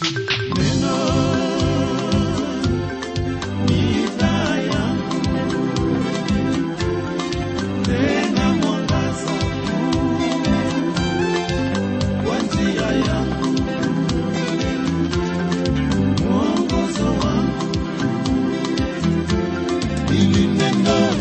Neno ni taa yangu, tena mwangaza kwa njia yangu, mwongozo wangu, hili neno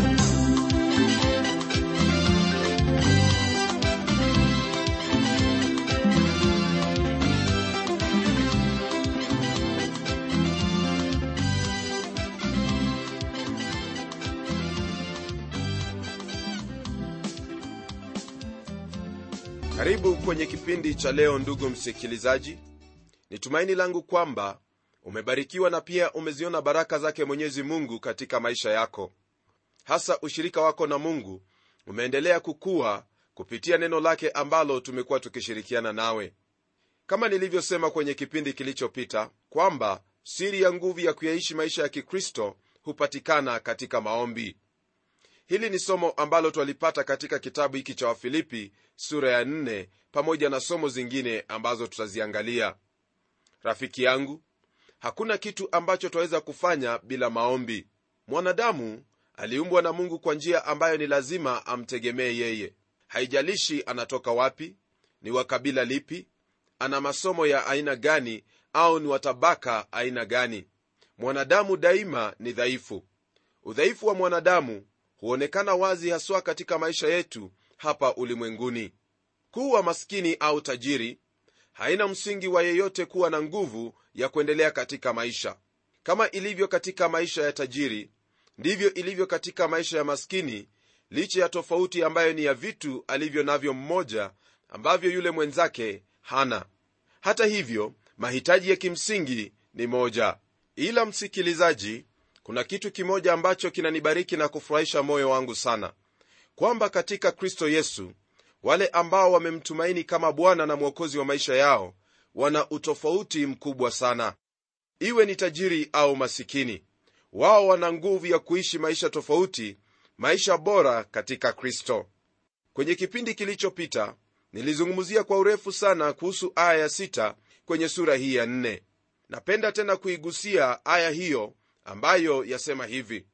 karibu kwenye kipindi cha leo ndugu msikilizaji ni tumaini langu kwamba umebarikiwa na pia umeziona baraka zake mwenyezi mungu katika maisha yako hasa ushirika wako na mungu umeendelea kukua kupitia neno lake ambalo tumekuwa tukishirikiana nawe kama nilivyosema kwenye kipindi kilichopita kwamba siri ya nguvu ya kuyaishi maisha ya kikristo hupatikana katika maombi hili ni somo ambalo twalipata katika kitabu hiki cha wafilipi sura ya 4 pamoja na somo zingine ambazo tutaziangalia rafiki yangu hakuna kitu ambacho twaweza kufanya bila maombi mwanadamu aliumbwa na mungu kwa njia ambayo ni lazima amtegemee yeye haijalishi anatoka wapi ni wa kabila lipi ana masomo ya aina gani au ni watabaka aina gani mwanadamu daima ni dhaifu udhaifu wa mwanadamu huonekana wazi haswa katika maisha yetu hapa ulimwenguni kuwa maskini au tajiri haina msingi wa yeyote kuwa na nguvu ya kuendelea katika maisha kama ilivyo katika maisha ya tajiri ndivyo ilivyo katika maisha ya maskini licha ya tofauti ambayo ni ya vitu alivyo navyo mmoja ambavyo yule mwenzake hana hata hivyo mahitaji ya kimsingi ni moja ila msikilizaji kuna kitu kimoja ambacho kinanibariki na kufurahisha moyo wangu sana kwamba katika kristo yesu wale ambao wamemtumaini kama bwana na mwokozi wa maisha yao wana utofauti mkubwa sana iwe ni tajiri au masikini wao wana nguvu ya kuishi maisha tofauti maisha bora katika kristo kwenye kipindi kilichopita nilizungumzia kwa urefu sana kuhusu aya ya sita kwenye sura hii ya nne napenda tena kuigusia aya hiyo ambayo yasema hivi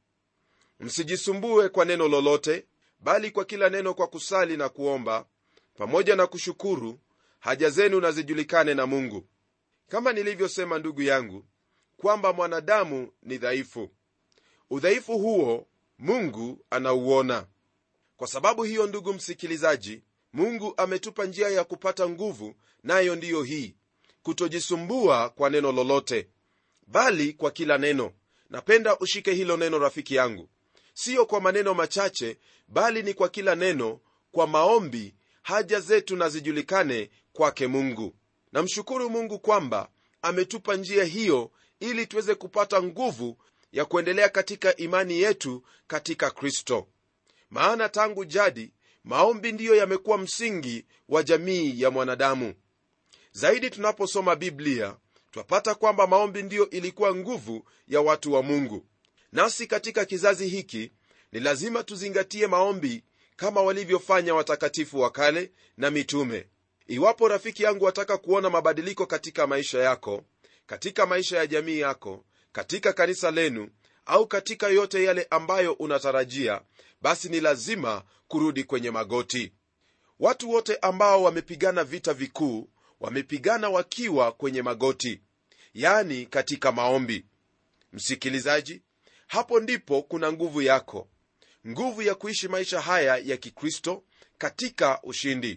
msijisumbue kwa neno lolote bali kwa kila neno kwa kusali na kuomba pamoja na kushukuru haja zenu na zijulikane na mungu kama nilivyosema ndugu yangu kwamba mwanadamu ni dhaifu udhaifu huo mungu anauona kwa sababu hiyo ndugu msikilizaji mungu ametupa njia ya kupata nguvu nayo ndiyo hii kutojisumbua kwa neno lolote bali kwa kila neno napenda ushike hilo neno rafiki yangu siyo kwa maneno machache bali ni kwa kila neno kwa maombi haja zetu na zijulikane kwake mungu namshukuru mungu kwamba ametupa njia hiyo ili tuweze kupata nguvu ya kuendelea katika imani yetu katika kristo maana tangu jadi maombi ndiyo yamekuwa msingi wa jamii ya mwanadamu zaidi tunaposoma biblia twapata kwamba maombi ndiyo ilikuwa nguvu ya watu wa mungu nasi katika kizazi hiki ni lazima tuzingatie maombi kama walivyofanya watakatifu wa kale na mitume iwapo rafiki yangu wataka kuona mabadiliko katika maisha yako katika maisha ya jamii yako katika kanisa lenu au katika yote yale ambayo unatarajia basi ni lazima kurudi kwenye magoti watu wote ambao wamepigana vita vikuu wamepigana wakiwa kwenye magoti yani katika maombi msikilizaji hapo ndipo kuna nguvu yako nguvu ya kuishi maisha haya ya kikristo katika ushindi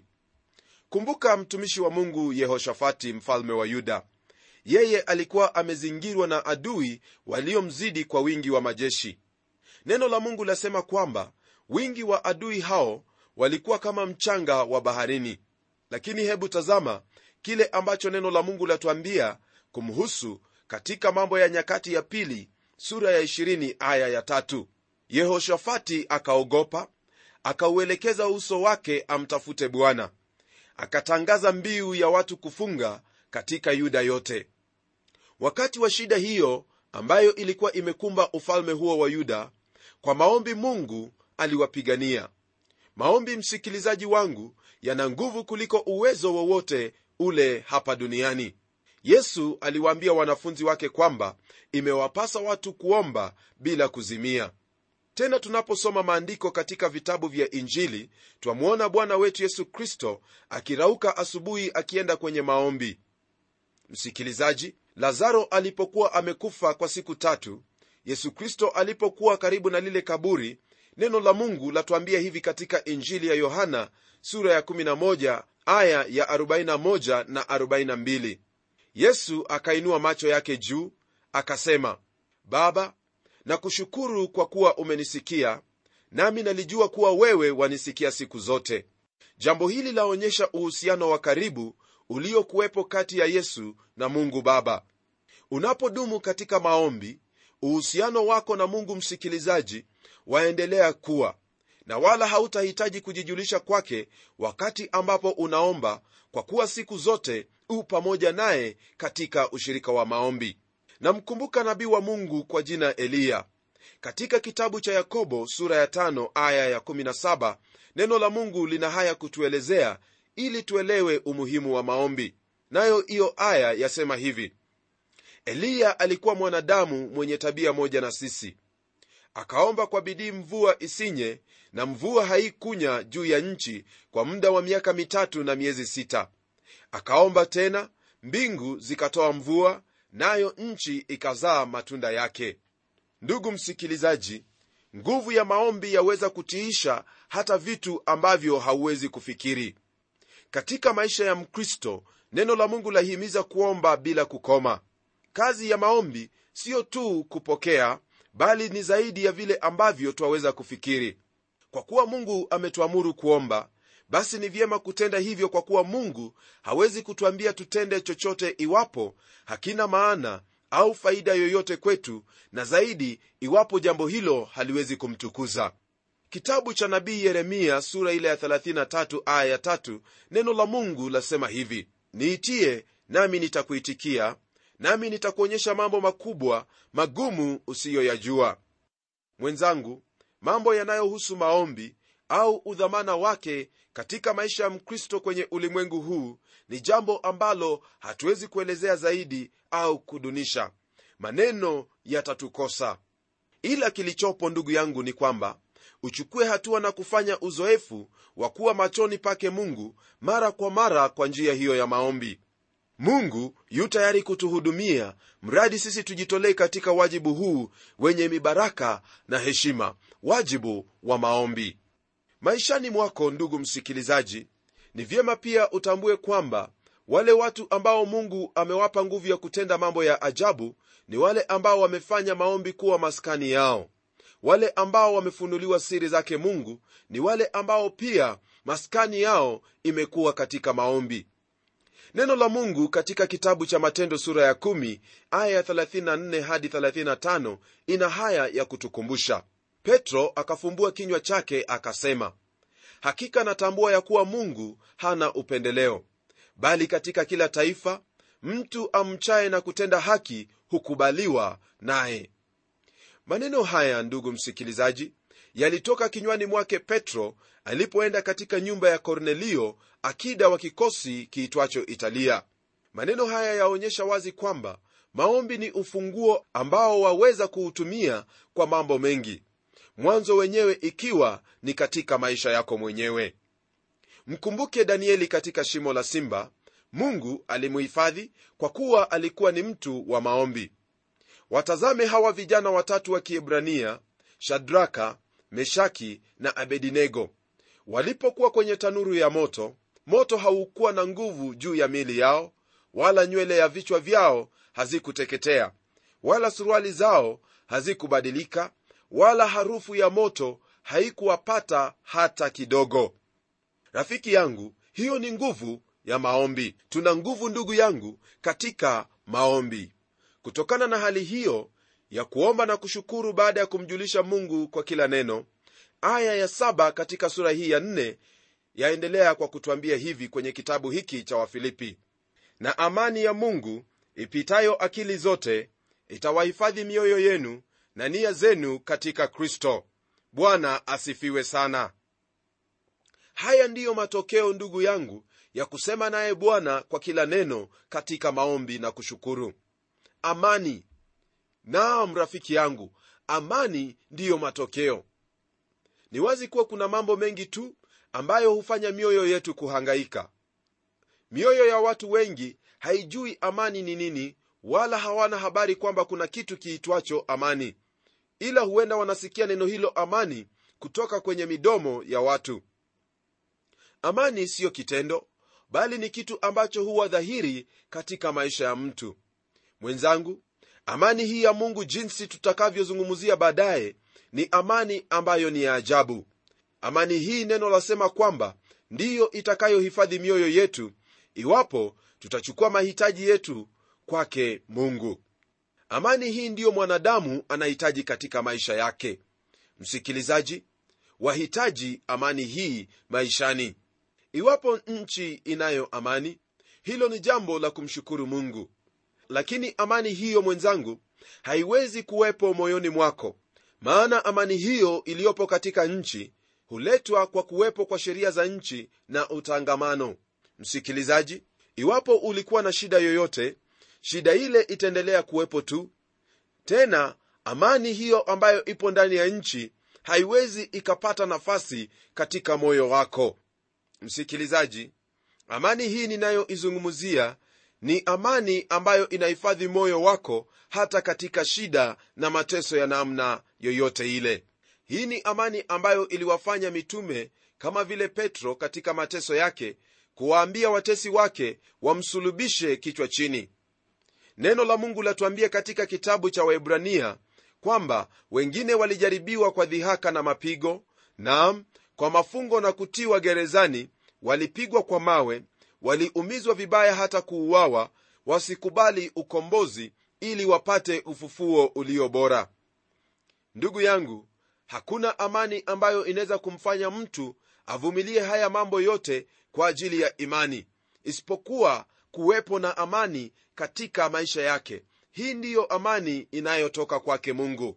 kumbuka mtumishi wa mungu yehoshafati mfalme wa yuda yeye alikuwa amezingirwa na adui waliomzidi kwa wingi wa majeshi neno la mungu lasema kwamba wingi wa adui hao walikuwa kama mchanga wa baharini lakini hebu tazama kile ambacho neno la mungu latuambia kumhusu katika mambo ya nyakati ya pili sura ya 20 aya ya tatu yehoshafati akaogopa akauelekeza uso wake amtafute bwana akatangaza mbiu ya watu kufunga katika yuda yote wakati wa shida hiyo ambayo ilikuwa imekumba ufalme huo wa yuda kwa maombi mungu aliwapigania maombi msikilizaji wangu yana nguvu kuliko uwezo wowote ule hapa duniani yesu aliwaambia wanafunzi wake kwamba imewapasa watu kuomba bila kuzimia tena tunaposoma maandiko katika vitabu vya injili twamwona bwana wetu yesu kristo akirauka asubuhi akienda kwenye maombi msikilizaji lazaro alipokuwa amekufa kwa siku tatu yesu kristo alipokuwa karibu na lile kaburi neno la mungu latuambia hivi katika injili ya yohana sura ya 11 aya ya 41 na 42 yesu akainua macho yake juu akasema baba nakushukuru kwa kuwa umenisikia nami nalijua kuwa wewe wanisikia siku zote jambo hili laonyesha uhusiano wa karibu uliokuwepo kati ya yesu na mungu baba unapodumu katika maombi uhusiano wako na mungu msikilizaji waendelea kuwa na wala hautahitaji kujijulisha kwake wakati ambapo unaomba kwa kuwa siku zote u pamoja naye katika ushirika wa maombi namkumbuka nabii wa mungu kwa jina eliya katika kitabu cha yakobo sura ya tano aya ya 17 neno la mungu lina haya kutuelezea ili tuelewe umuhimu wa maombi nayo hiyo aya yasema hivi eliya alikuwa mwanadamu mwenye tabia moja na sisi akaomba kwa bidii mvua isinye na mvua haikunya juu ya nchi kwa muda wa miaka mitatu na miezi sita akaomba tena mbingu zikatoa mvua nayo nchi ikazaa matunda yake ndugu msikilizaji nguvu ya maombi yaweza kutiisha hata vitu ambavyo hauwezi kufikiri katika maisha ya mkristo neno la mungu lahimiza kuomba bila kukoma kazi ya maombi siyo tu kupokea bali ni zaidi ya vile ambavyo twaweza kufikiri kwa kuwa mungu ametuamuru kuomba basi ni vyema kutenda hivyo kwa kuwa mungu hawezi kutuambia tutende chochote iwapo hakina maana au faida yoyote kwetu na zaidi iwapo jambo hilo haliwezi kumtukuza kitabu cha nabii yeremia sura ile ya 33 aya ya 3 neno la mungu lasema hivi niitie nami nitakuitikia nami nitakuonyesha mambo makubwa magumu usiyoyajua mwenzangu mambo yanayohusu maombi au udhamana wake katika maisha ya mkristo kwenye ulimwengu huu ni jambo ambalo hatuwezi kuelezea zaidi au kudunisha maneno yatatukosa ila kilichopo ndugu yangu ni kwamba uchukue hatua na kufanya uzoefu wa kuwa machoni pake mungu mara kwa mara kwa njia hiyo ya maombi mungu yu tayari kutuhudumia mradi sisi tujitolee katika wajibu huu wenye mibaraka na heshima wajibu wa maombi maishani mwako ndugu msikilizaji ni vyema pia utambue kwamba wale watu ambao mungu amewapa nguvu ya kutenda mambo ya ajabu ni wale ambao wamefanya maombi kuwa maskani yao wale ambao wamefunuliwa siri zake mungu ni wale ambao pia maskani yao imekuwa katika maombi neno la mungu katika kitabu cha matendo sura ya 1 aya ya 34 hadi 35 ina haya ya kutukumbusha petro akafumbua kinywa chake akasema hakika natambua ya kuwa mungu hana upendeleo bali katika kila taifa mtu amchaye na kutenda haki hukubaliwa naye maneno haya ndugu msikilizaji yalitoka kinywani mwake petro alipoenda katika nyumba ya kornelio akida wa kikosi kiitwacho italia maneno haya yaonyesha wazi kwamba maombi ni ufunguo ambao waweza kuutumia kwa mambo mengi mwanzo wenyewe ikiwa ni katika maisha yako mwenyewe mkumbuke danieli katika shimo la simba mungu alimuhifadhi kwa kuwa alikuwa ni mtu wa maombi watazame hawa vijana watatu wa kiebrania shadraka meshaki na abedinego walipokuwa kwenye tanuru ya moto moto haukuwa na nguvu juu ya mili yao wala nywele ya vichwa vyao hazikuteketea wala suruali zao hazikubadilika wala harufu ya moto haikuwapata hata kidogo rafiki yangu hiyo ni nguvu ya maombi tuna nguvu ndugu yangu katika maombi kutokana na hali hiyo ya kuomba na kushukuru baada ya kumjulisha mungu kwa kila neno aya ya saba katika sura hii ya nne yaendelea kwa kutwambia hivi kwenye kitabu hiki cha wafilipi na amani ya mungu ipitayo akili zote itawahifadhi mioyo yenu na nia zenu katika kristo bwana asifiwe sana haya ndiyo matokeo ndugu yangu ya kusema naye bwana kwa kila neno katika maombi na kushukuru amani naam rafiki yangu amani ndiyo matokeo ni wazi kuwa kuna mambo mengi tu ambayo hufanya mioyo yetu kuhangaika mioyo ya watu wengi haijui amani ni nini wala hawana habari kwamba kuna kitu kiitwacho amani ila huenda wanasikia neno hilo amani kutoka kwenye midomo ya watu amani siyo kitendo bali ni kitu ambacho huwa dhahiri katika maisha ya mtu mwenzangu amani hii ya mungu jinsi tutakavyozungumzia baadaye ni amani ambayo ni ya ajabu amani hii neno lasema kwamba ndiyo itakayohifadhi mioyo yetu iwapo tutachukua mahitaji yetu kwake mungu amani hii ndiyo mwanadamu anahitaji katika maisha yake msikilizaji wahitaji amani hii maishani iwapo nchi inayo amani hilo ni jambo la kumshukuru mungu lakini amani hiyo mwenzangu haiwezi kuwepo moyoni mwako maana amani hiyo iliyopo katika nchi huletwa kwa kuwepo kwa sheria za nchi na utangamano msikilizaji iwapo ulikuwa na shida yoyote shida ile itaendelea kuwepo tu tena amani hiyo ambayo ipo ndani ya nchi haiwezi ikapata nafasi katika moyo wako msikilizaji amani hii ninayoizungumzia ni amani ambayo inahifadhi moyo wako hata katika shida na mateso ya namna yoyote ile hii ni amani ambayo iliwafanya mitume kama vile petro katika mateso yake kuwaambia watesi wake wamsulubishe kichwa chini neno la mungu latuambia katika kitabu cha waebrania kwamba wengine walijaribiwa kwa dhihaka na mapigo naam kwa mafungo na kutiwa gerezani walipigwa kwa mawe waliumizwa vibaya hata kuuawa wasikubali ukombozi ili wapate ufufuo ulio bora ndugu yangu hakuna amani ambayo inaweza kumfanya mtu avumilie haya mambo yote kwa ajili ya imani isipokuwa kuwepo na amani katika maisha yake hii ndiyo amani inayotoka kwake mungu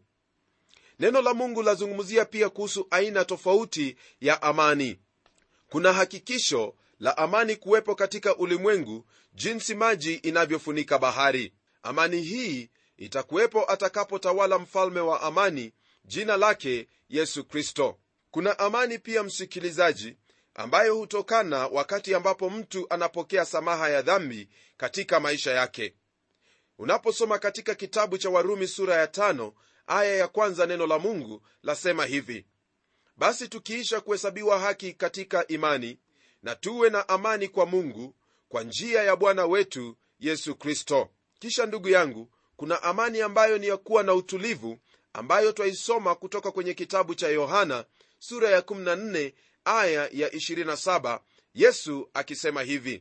neno la mungu lazungumzia pia kuhusu aina tofauti ya amani kuna hakikisho la amani kuwepo katika ulimwengu jinsi maji inavyofunika bahari amani hii itakuwepo atakapotawala mfalme wa amani jina lake yesu kristo kuna amani pia msikilizaji ambayo hutokana wakati ambapo mtu anapokea samaha ya dhambi katika maisha yake unaposoma katika kitabu cha warumi sura ya tano aya ya kwanza neno la mungu lasema hivi basi tukiisha kuhesabiwa haki katika imani na tuwe na amani kwa mungu kwa njia ya bwana wetu yesu kristo kisha ndugu yangu kuna amani ambayo ni ya kuwa na utulivu ambayo twaisoma kutoka kwenye kitabu cha yohana sura ya 14 aya ya 27 yesu akisema hivi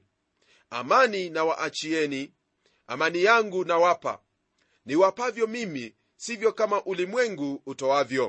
amani na waachieni amani yangu nawapa niwapavyo mimi sivyo kama ulimwengu utoavyo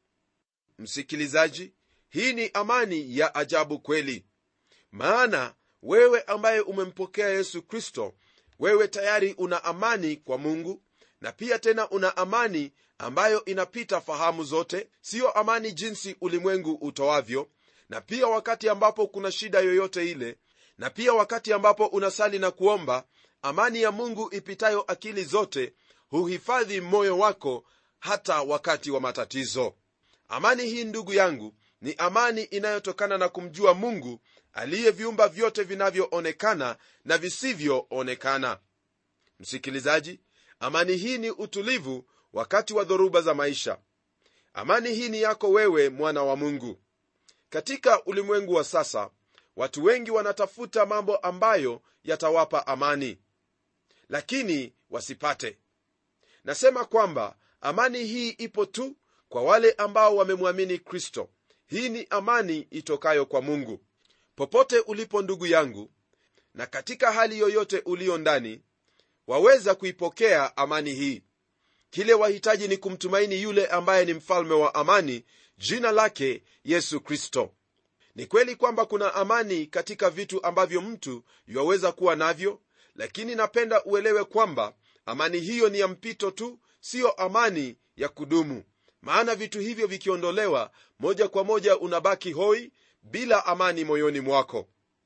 msikilizaji hii ni amani ya ajabu kweli maana wewe ambaye umempokea yesu kristo wewe tayari una amani kwa mungu na pia tena una amani ambayo inapita fahamu zote siyo amani jinsi ulimwengu utoavyo na pia wakati ambapo kuna shida yoyote ile na pia wakati ambapo unasali na kuomba amani ya mungu ipitayo akili zote huhifadhi moyo wako hata wakati wa matatizo amani hii ndugu yangu ni amani inayotokana na kumjua mungu aliyeviumba vyote vinavyoonekana na visivyoonekana msikilizaji amani hii ni utulivu wakati wa dhoruba za maisha amani hii ni yako wewe mwana wa mungu katika ulimwengu wa sasa watu wengi wanatafuta mambo ambayo yatawapa amani lakini wasipate nasema kwamba amani hii ipo tu kwa wale ambao wamemwamini kristo hii ni amani itokayo kwa mungu popote ulipo ndugu yangu na katika hali yoyote uliyo ndani waweza kuipokea amani hii kile wahitaji ni kumtumaini yule ambaye ni mfalme wa amani jina lake yesu kristo ni kweli kwamba kuna amani katika vitu ambavyo mtu yuwaweza kuwa navyo lakini napenda uelewe kwamba amani hiyo ni ya mpito tu siyo amani ya kudumu maana vitu hivyo vikiondolewa moja kwa moja unabaki hoi bila amani moyoni mwako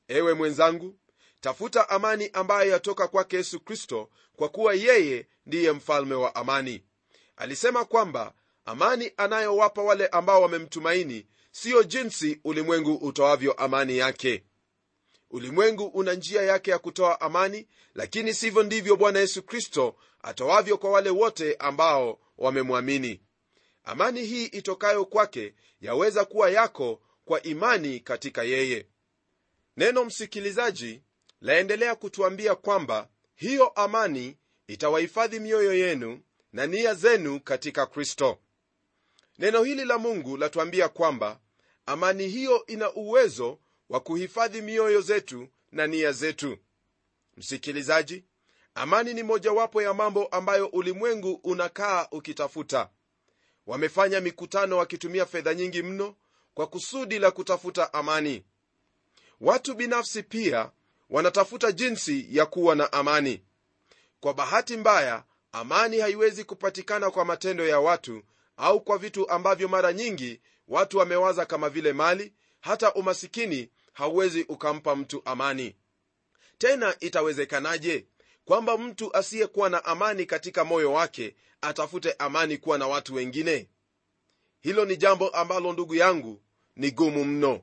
ewe mwenzangu tafuta amani ambayo yatoka kwake yesu kristo kwa kuwa yeye ndiye mfalme wa amani alisema kwamba amani anayowapa wale ambao wamemtumaini siyo jinsi ulimwengu utoavyo amani yake ulimwengu una njia yake ya kutoa amani lakini sivyo ndivyo bwana yesu kristo atoavyo kwa wale wote ambao wamemwamini amani hii itokayo kwake yaweza kuwa yako kwa imani katika yeye neno msikilizaji laendelea kutuambia kwamba hiyo amani itawahifadhi mioyo yenu na nia zenu katika kristo neno hili la mungu latuambia kwamba amani hiyo ina uwezo wa kuhifadhi mioyo zetu na nia zetu msikilizaji amani ni mojawapo ya mambo ambayo ulimwengu unakaa ukitafuta wamefanya mikutano wakitumia fedha nyingi mno kwa kusudi la kutafuta amani watu binafsi pia wanatafuta jinsi ya kuwa na amani kwa bahati mbaya amani haiwezi kupatikana kwa matendo ya watu au kwa vitu ambavyo mara nyingi watu wamewaza kama vile mali hata umasikini hauwezi ukampa mtu amani tena itawezekanaje kwamba mtu asiyekuwa na amani katika moyo wake atafute amani kuwa na watu wengine hilo ni jambo ambalo ndugu yangu ni gumu mno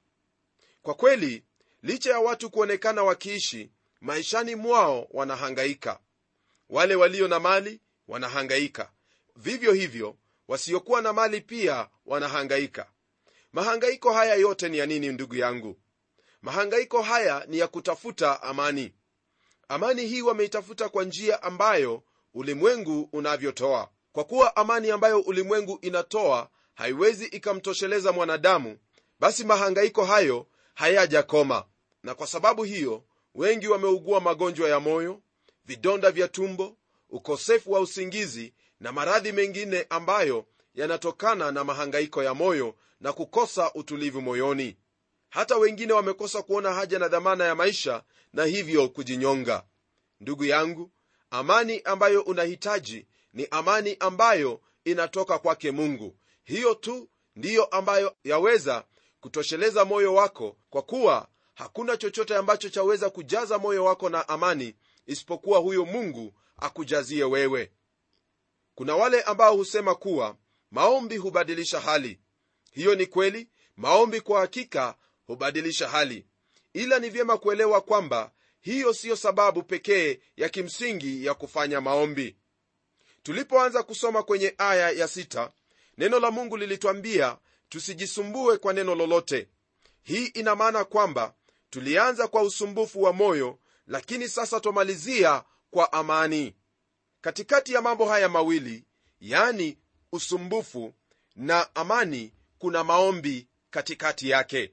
kwa kweli licha ya watu kuonekana wakiishi maishani mwao wanahangaika wale walio na mali wanahangaika vivyo hivyo wasiokuwa na mali pia wanahangaika mahangaiko haya yote ni ya nini ndugu yangu mahangaiko haya ni ya kutafuta amani amani hii wameitafuta kwa njia ambayo ulimwengu unavyotoa kwa kuwa amani ambayo ulimwengu inatoa haiwezi ikamtosheleza mwanadamu basi mahangaiko hayo hayajakoma na kwa sababu hiyo wengi wameugua magonjwa ya moyo vidonda vya tumbo ukosefu wa usingizi na maradhi mengine ambayo yanatokana na mahangaiko ya moyo na kukosa utulivu moyoni hata wengine wamekosa kuona haja na dhamana ya maisha na hivyo kujinyonga ndugu yangu amani ambayo unahitaji ni amani ambayo inatoka kwake mungu hiyo tu ndiyo ambayo yaweza kutosheleza moyo wako kwa kuwa hakuna chochote ambacho chaweza kujaza moyo wako na amani isipokuwa huyo mungu akujazie wewe kuna wale ambao husema kuwa maombi hubadilisha hali hiyo ni kweli maombi kwa hakika hubadilisha hali ila ni vyema kuelewa kwamba hiyo siyo sababu pekee ya kimsingi ya kufanya maombi tulipoanza kusoma kwenye aya ya sita, neno la mungu lilitwambia tusijisumbue kwa neno lolote hii ina maana kwamba tulianza kwa usumbufu wa moyo lakini sasa twamalizia kwa amani katikati ya mambo haya mawili yani usumbufu na amani kuna maombi katikati yake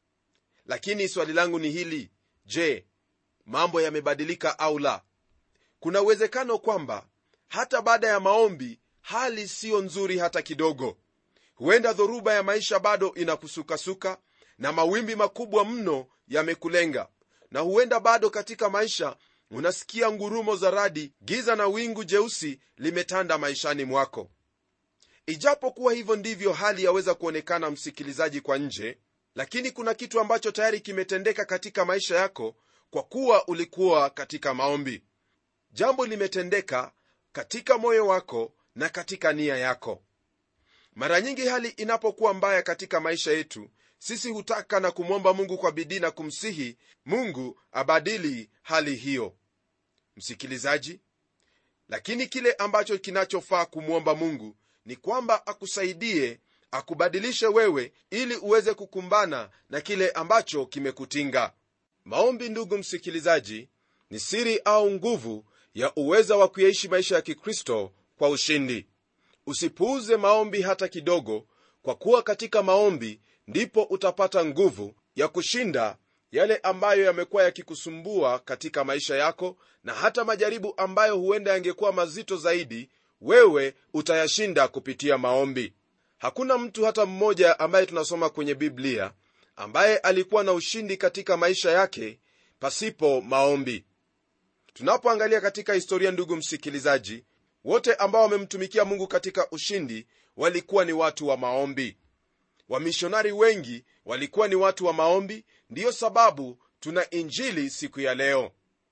lakini swali langu ni hili je mambo yamebadilika au la kuna uwezekano kwamba hata baada ya maombi hali siyo nzuri hata kidogo huenda dhoruba ya maisha bado inakusukasuka na mawimbi makubwa mno yamekulenga na huenda bado katika maisha unasikia ngurumo za radi giza na wingu jeusi limetanda maishani mwako ijapokuwa hivyo ndivyo hali yaweza kuonekana msikilizaji kwa nje lakini kuna kitu ambacho tayari kimetendeka katika maisha yako kwa kuwa ulikuwa katika maombi jambo limetendeka katika moyo wako na katika nia yako mara nyingi hali inapokuwa mbaya katika maisha yetu sisi hutaka na kumwomba mungu kwa bidii na kumsihi mungu abadili hali hiyo msikilizaji lakini kile ambacho kinachofaa kumwomba mungu ni kwamba akusaidie akubadilishe wewe ili uweze kukumbana na kile ambacho kimekutinga maombi ndugu msikilizaji ni siri au nguvu ya uweza wa kuyaishi maisha ya kikristo kwa ushindi usipuuze maombi hata kidogo kwa kuwa katika maombi ndipo utapata nguvu ya kushinda yale ambayo yamekuwa yakikusumbua katika maisha yako na hata majaribu ambayo huenda yangekuwa mazito zaidi wewe utayashinda kupitia maombi hakuna mtu hata mmoja ambaye tunasoma kwenye biblia ambaye alikuwa na ushindi katika maisha yake pasipo maombi tunapoangalia katika historia ndugu msikilizaji wote ambao wamemtumikia mungu katika ushindi walikuwa ni watu wa maombi wamishonari wengi walikuwa ni watu wa maombi ndiyo sababu tuna injili siku ya leo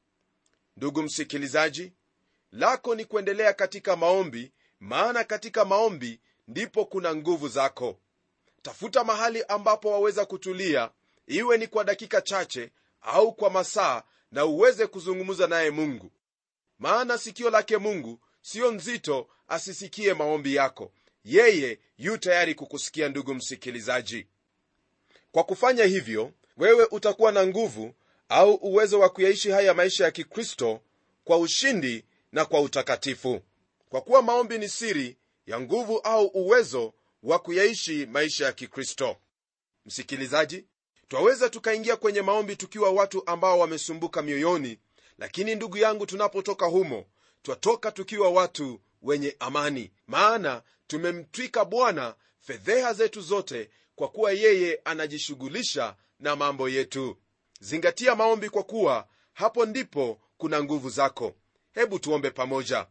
ndugu msikilizaji lako ni kuendelea katika maombi maana katika maombi ndipo kuna nguvu zako tafuta mahali ambapo waweza kutulia iwe ni kwa dakika chache au kwa masaa na uweze kuzungumza naye mungu maana sikio lake mungu siyo nzito asisikie maombi yako yeye yu tayari kukusikia ndugu msikilizaji kwa kufanya hivyo wewe utakuwa na nguvu au uwezo wa kuyaishi haya maisha ya kikristo kwa ushindi na kwa utakatifu kwa kuwa maombi ni siri ya nguvu au uwezo wa kuyaishi maisha ya kikristo msikilizaji twaweza tukaingia kwenye maombi tukiwa watu ambao wamesumbuka mioyoni lakini ndugu yangu tunapotoka humo twatoka tukiwa watu wenye amani maana tumemtwika bwana fedheha zetu zote kwa kuwa yeye anajishughulisha na mambo yetu zingatia maombi kwa kuwa hapo ndipo kuna nguvu zako hebu tuombe pamoja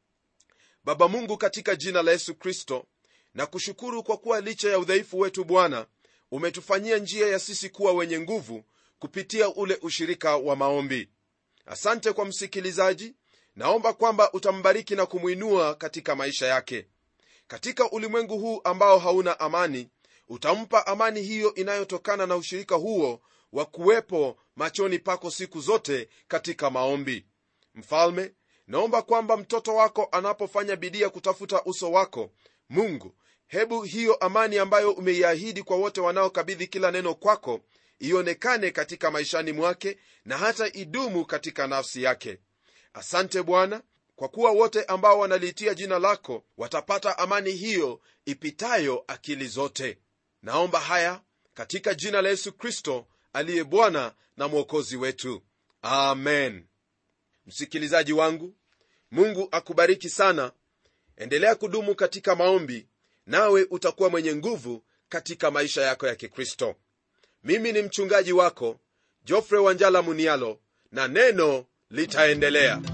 baba mungu katika jina la yesu kristo na kushukuru kwa kuwa licha ya udhaifu wetu bwana umetufanyia njia ya sisi kuwa wenye nguvu kupitia ule ushirika wa maombi asante kwa msikilizaji naomba kwamba utambariki na kumwinua katika maisha yake katika ulimwengu huu ambao hauna amani utampa amani hiyo inayotokana na ushirika huo wa kuwepo machoni pako siku zote katika maombi mfalme naomba kwamba mtoto wako anapofanya bidii ya kutafuta uso wako mungu hebu hiyo amani ambayo umeiahidi kwa wote wanaokabidhi kila neno kwako ionekane katika maishani mwake na hata idumu katika nafsi yake asante bwana kwa kuwa wote ambao wanaliitia jina lako watapata amani hiyo ipitayo akili zote naomba haya katika jina la yesu kristo aliye bwana na mwokozi wetu amen msikilizaji wangu mungu akubariki sana endelea kudumu katika maombi nawe utakuwa mwenye nguvu katika maisha yako ya kikristo mimi ni mchungaji wako jofre wanjala munialo na neno litaendelea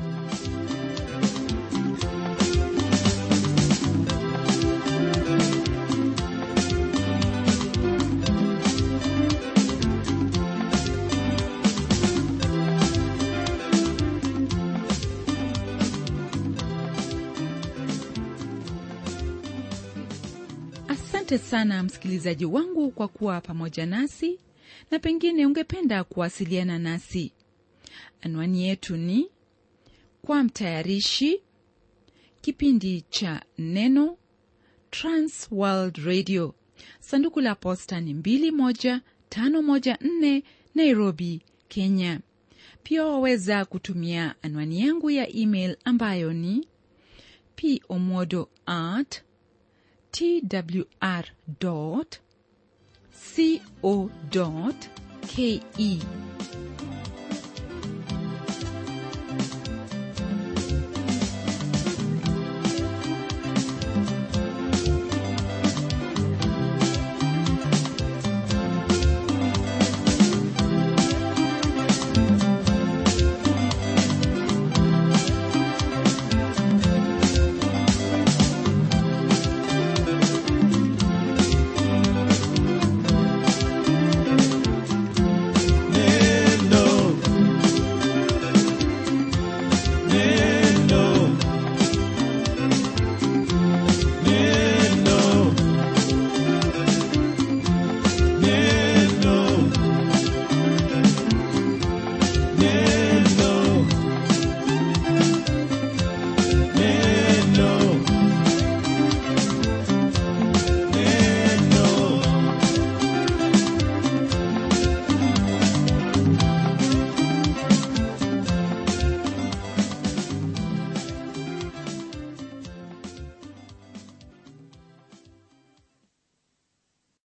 asante sana msikilizaji wangu kwa kuwa pamoja nasi na pengine ungependa kuwasiliana nasi anwani yetu ni kwa mtayarishi kipindi cha neno transworld radio sanduku la posta ni 21514 nairobi kenya pia waweza kutumia anwani yangu ya email ambayo ni pomodo at twr.co.ke